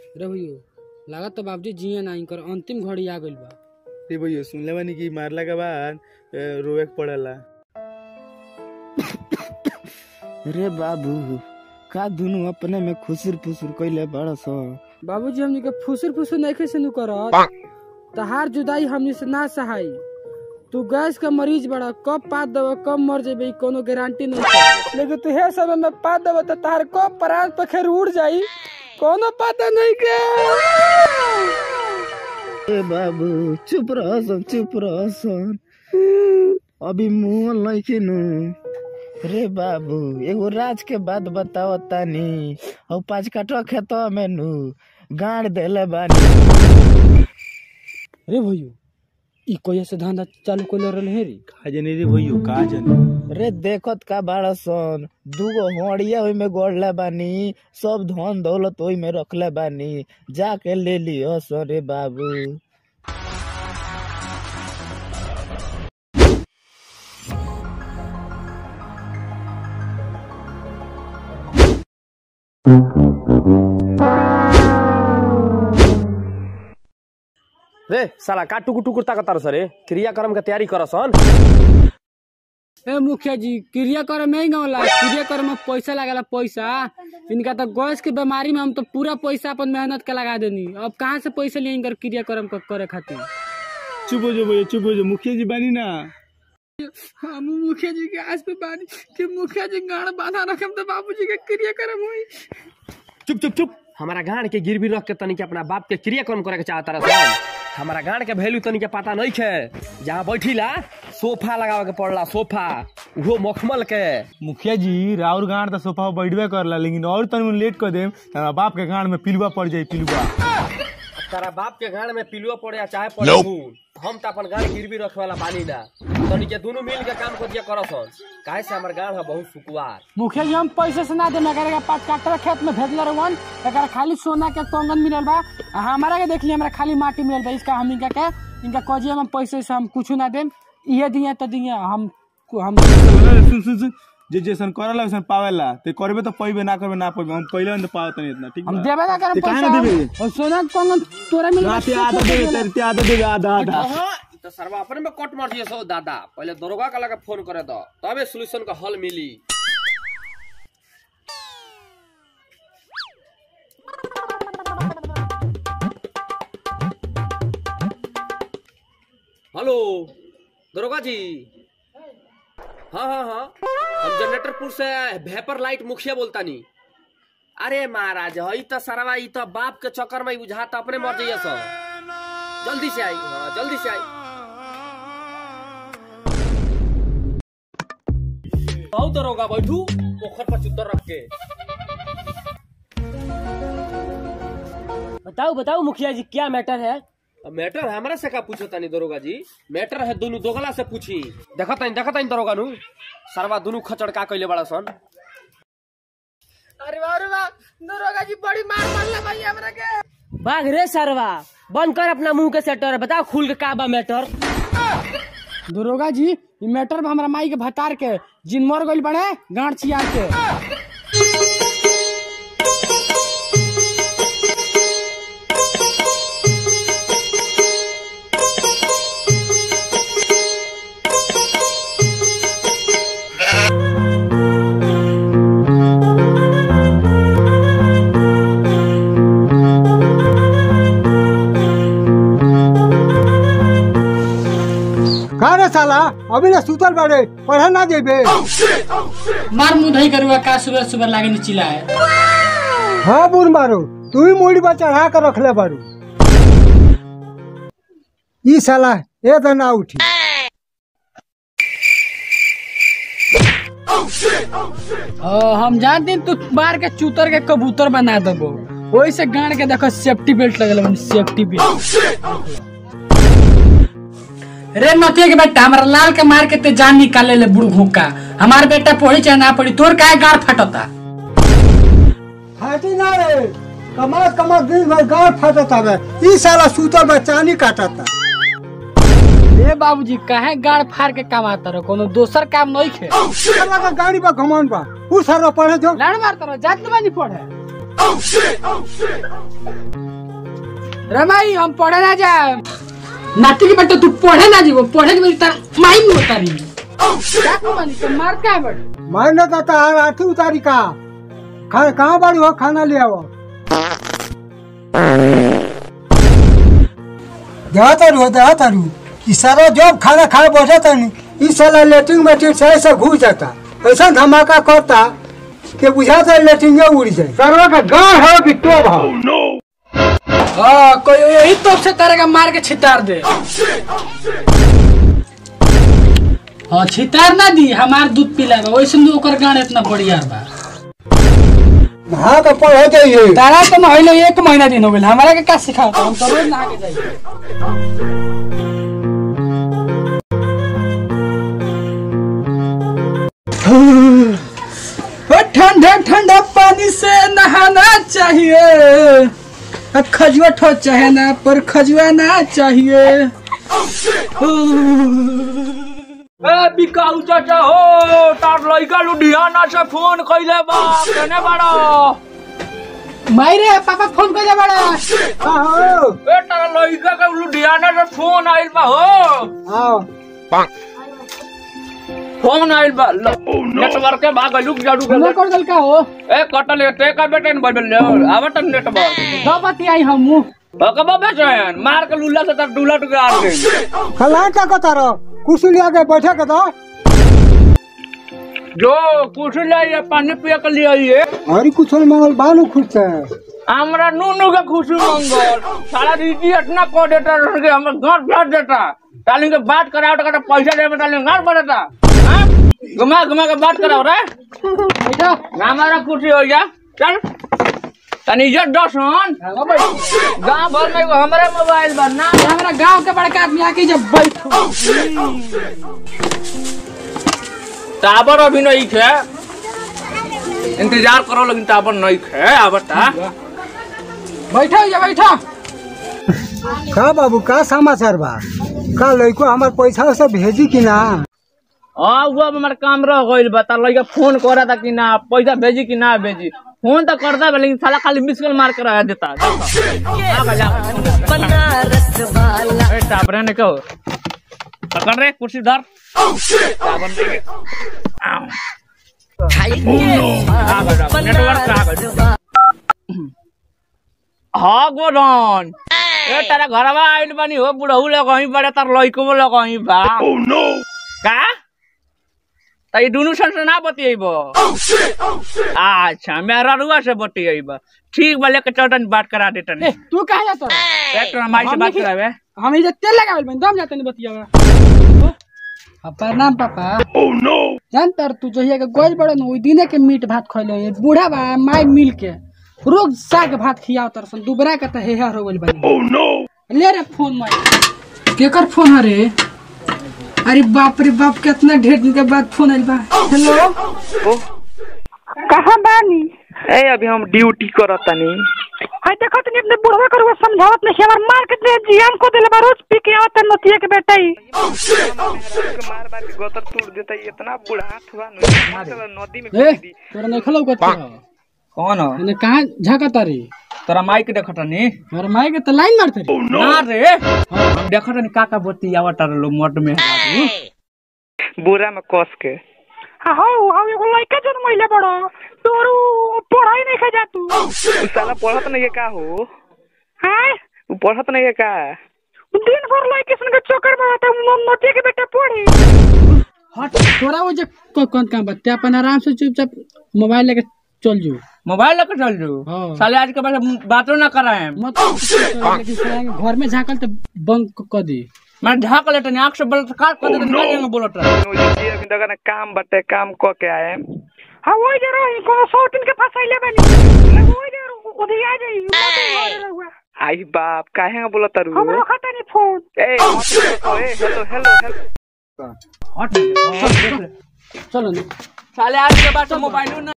रे भैया लागत तो बाबूजी जिए ना इनकर अंतिम घड़ी आ गइल बा रे भैया सुनले बानी कि मारला के बाद ए, रोवे के पड़ेला रे बाबू का दुनु अपने में खुसुर फुसुर कइले बड़ा सो बाबूजी हमनी के फुसुर फुसुर नहीं से नु करत तहार जुदाई हमनी से ना सहाई तू गैस का मरीज बड़ा कब पात दबा कब मर जेबे ई कोनो गारंटी नहीं है लेकिन तू हे समय में पात दबा तो तहार कब प्राण पखेर उड़ जाई कोनो पता नहीं के ए बाबू चुप रह सन चुप रह सन अभी मुंह नहीं नु रे बाबू एगो राज के बात बताओ तानी और पाँच काठवा खेतवा में नु गाड़ देले बानी रे भैया ई कोया से धंधा चालू कोले रहल हे रे का जाने रे भैया का जाने रे देखत का बाड़ा सन दूगो हड़िया ओई में गोड़ले बानी सब धन दौलत ओई में रखले बानी जाके ले लियो सन रे बाबू रे साला का टुकुर टुकुर ताकतार सरे क्रियाक्रम के तैयारी करसन ए मुखिया जी क्रियाक्रम नहीं गौला क्रियाक्रम में पैसा लागला पैसा इनका तो गैस के बीमारी में हम तो पूरा पैसा अपन मेहनत के लगा देनी अब कहाँ से पैसा लिए इनकर क्रियाक्रम क- करे खातिर चुप हो जो भैया चुप हो जो मुखिया जी बानी ना हम मुखिया जी के आस पे बानी कि मुखिया जी गाड़ बांधा रखम तो बाबूजी के क्रियाक्रम हुई चुप चुप चुप हमारा गांड के गिरवी रख के तनी के अपना बाप के क्रियाक्रम करे के चाहता रह हमारा गांड के वैल्यू तनी के पता नहीं है जहाँ बैठीला सोफा लगावे के पड़ला सोफा वो मखमल के मुखिया जी राउर गांड तो सोफा पर बैठबे करला लेकिन और तनी लेट कर देम त हमरा बाप के गांड में पिलुआ पड़ जाई पिलुआ तारा बाप के गांड में पिलुआ पड़े या चाहे पड़े खून हम तो अपन गांड गिरवी रखे वाला बानी ना तनी के दोनों मिल के काम कर दिया करसन काहे से हमार गांड है बहुत सुकुवार मुखिया जी हम पैसे से ना देना करे पाँच काटर खेत में भेजले रहन एकरा खाली सोना के कंगन मिलल बा आ हमारा के देख लिया हमरा खाली माटी मिलल बा इसका हम इनका के इनका कजिया में पैसे से हम कुछ ना देम इहे दिए तो दिए हम हम सुन सुन सुन जे जैसन करला वैसन पावेला ते करबे तो पइबे ना करबे ना पइबे हम पहिले न पावत नहीं इतना ठीक हम बा देबे ना करे ते काहे पैसा ना देबे? और सोना के कंगन तोरा मिल राते आधा देबे तेरे ते आधा देबे आधा आधा तो सरवा अपने में कट मार दिए सो दादा पहले दरोगा का लगा फोन करे दो तबे सोल्यूशन का हल मिली हेलो दरोगा जी हाँ हाँ हाँ हम जनरेटरपुर से भेपर लाइट मुखिया बोलता नी अरे महाराज हई तो सरवा ई तो बाप के चक्कर में बुझा तो अपने मर जाइए सर जल्दी से आई हाँ जल्दी से आई बहुत दरोगा बैठू पोखर पर चुतर रख के बताओ बताओ मुखिया जी क्या मैटर है अब मैटर हमरा से का पूछो तानी दरोगा जी मैटर है दोनों दोगला से पूछी देखा तानी देखा तानी दरोगा नु सरवा दोनों खचड़ का कइले बड़ा सन अरे वाह अरे वाह दरोगा जी बड़ी मार मारला भाई हमरा के बाघ रे सरवा बंद कर अपना मुंह के सेटर बताओ खुल के का बा मैटर दरोगा जी ई मैटर में हमरा माई के भतार के जिन मर गइल बड़े गांठ चिया के का रे साला अभी ना सुतल बाड़े पढ़े ना देबे मार मुंह धई करुआ का सुबह सुबह लागे नी चिल्ला है हाँ बुर मारो तू ही मोड़ी पर चढ़ा कर रखले बारू ई साला ए तो ना उठी ओ, हम जानते हैं तू मार के चूतर के कबूतर बना देबो वही से गाड़ के देखो सेफ्टी बेल्ट लगल बनी सेफ्टी बेल्ट रे नतिया के बेटा हमारा लाल के मार के ते जान निकाले ले बुढ़ भूका हमार बेटा पढ़ी चाहे ना पढ़ी तोर काहे गाड़ फटता फाटी ना रे कमर कमर दिन भर गाड़ फटत हवे ई साला सुतल बा चानी काटता ए बाबूजी काहे गाड़ फाड़ के कमाता रहो कोनो दोसर काम नहीं खे साला का गाड़ी बा घमन बा उ सारा पढ़े जो लड़ मारता रहो जात बानी पढ़े रमाई हम पढ़े ना जाए नाती के बेटा तू पढ़े ना जीवो पढ़े के बेटा माई में उतारी क्या को मानी तो मार का है बड़ मैंने तो तार आठी उतारी का खा कहाँ बड़ी हो खाना ले आओ जा तारू जा तारू ई सारा जब खाना खाए बैठा तानी ई साला लेटरिन में से ऐसा घुस जाता ऐसा धमाका करता कि बुझाता लेटरिन उड़ जाए सरवा का गाँव है कि टोब है हां कोई यही तो से तरह का मार के छितार दे हाँ छितार ना दी हमार दूध पिला बा वैसे में ओकर गान इतना बढ़िया बा नहा के पढ़े जाइए तारा तो नहले एक महीना दिन हो गेल हमारा के का सिखाओ हम तो रोज नहा के जाइए ओ ठंडा ठंडा पानी से नहाना चाहिए अब खजुआ ठो चाहे ना पर खजुआ ना चाहिए ए बिकाऊ चाचा हो तार लइका लुधियाना से फोन कइले बा केने बाड़ो मायरे पापा फोन कर बड़ा आओ ए तार लइका के लुधियाना से फोन आइल बा हो आओ फोन आइल बा ल- नेटवर्क के भाग लुक जाडू के हमने कर दल का हो ए कटल ते का बेटे न बदल ले आवत नेटवर्क दो बाती आई हम बकबा बेचन मार के लुल्ला से तार डुलट के आ गई खला क्या कहता रहो कुर्सी ले आके बैठे के दो जो कुछ ले ये पानी पिए के लिए आइए अरे कुछ मंगल बालू खुद है हमरा नूनू के खुशी मंगल सारा दीदी इतना को देता रह के हमर घर भेज देता ताली के बात कराओ तो कहता पैसा दे ताली घर बढ़ता हाँ? घुमा घुमा के बात कराओ रे बैठो हमारा खुशी हो जा चल तनी इज्जत दस हन गाँव भर में एगो हमरे मोबाइल बा ना हमारा गांव के बड़का आदमी आके जब बैठो टावर अभी नहीं खे इंतजार करो लेकिन टावर नहीं खे आवता बैठो या बैठो का बाबू का समाचार बा का लड़को हमार पैसा से भेजी कि ना हाँ वो अब हमारे काम रह गइल बा तार लइका फोन करा था कि ना पैसा भेजी कि ना भेजी फोन तो करता बा लेकिन साला खाली मिस कॉल मार कर रह देता ए, टाबरे ने कहो पकड़ रे कुर्सी धर टाबर दे के। आउ। आ गए, आ गए, नेटवर्क आ गए। हाँ गोरन ए तारा घरवा आइल बानी हो बुढ़ऊ लोग वहीं बड़े तार लइको लोग वहीं बा का त ई दुनु सन से ना बतियब अच्छा मेरा रुआ से बतियब ठीक बा लेके चौटन बात करा देता ए तू कहाँ जाता एक तो हमारी से बात करावे हम इधर तेल लगावल बन दम जाते नहीं बतियावा अब प्रणाम पापा ओह नो जान तर तू जहिया के गोल बड़ो न ओई दिने के मीट भात खइलो ये बूढ़ा बा माई मिल के रोज साग भात खियाव तर सन दुबरा के त हेहर हो गेल बनी ओह नो ले रे फोन माई केकर फोन हरे अरे बाप रे बाप कितना ढेर दिन के बाद फोन आइल बा हेलो कहाँ बानी ए अभी हम ड्यूटी करत तनी हाय देखो तनी अपने बुढ़वा करुआ समझावत नहीं हमार मार के दे जियान को देले बा रोज पी के आवत नतिया के बेटा ही के मार मार के गोतर तोड़ देता है, इतना बुढ़ा हाथ हुआ न नदी में ए तोरा नहीं खलो कत कौन हो ने कहां झाका तारी तोरा माइक देखत नी और माई के त लाइन मारते रे ना रे हम देखत नी काका बतियावा तार लो मोट में बोरा में कस के हाँ हो हम एगो लड़का जन महिले बड़ो तोरू पढ़ाई नहीं खा जा तू उ साला पढ़त नहीं है का हो हाय उ पढ़त नहीं है का दिन भर लड़के सन के चक्कर में रहता हूँ नतिया के बेटा पढ़ी हट तोरा वो जे को- कौन काम बत्ते अपन आराम से चुपचाप मोबाइल लेके चल जो मोबाइल लेके चल जो हाँ। साले आज के बाद बातों ना कराए मत लेकिन साला के घर में झाकल तो बंक कर दी मैं झाक लेते आंख से बलात्कार कर देते ना जाएंगे बोलत रहे नो जी अभी तक ना काम बटे काम क के आए हाँ वही जे रही कोनो सौ दिन के फंसाइले बनी वही जे उधर आ जाई मत घर रहुआ आई बाप काहे बोलत तारू हम रखता नहीं फोन ए मत रखो, ए हेलो हेलो हेलो हट चल, चल, चल। चलो ना साले आज के बाद मोबाइल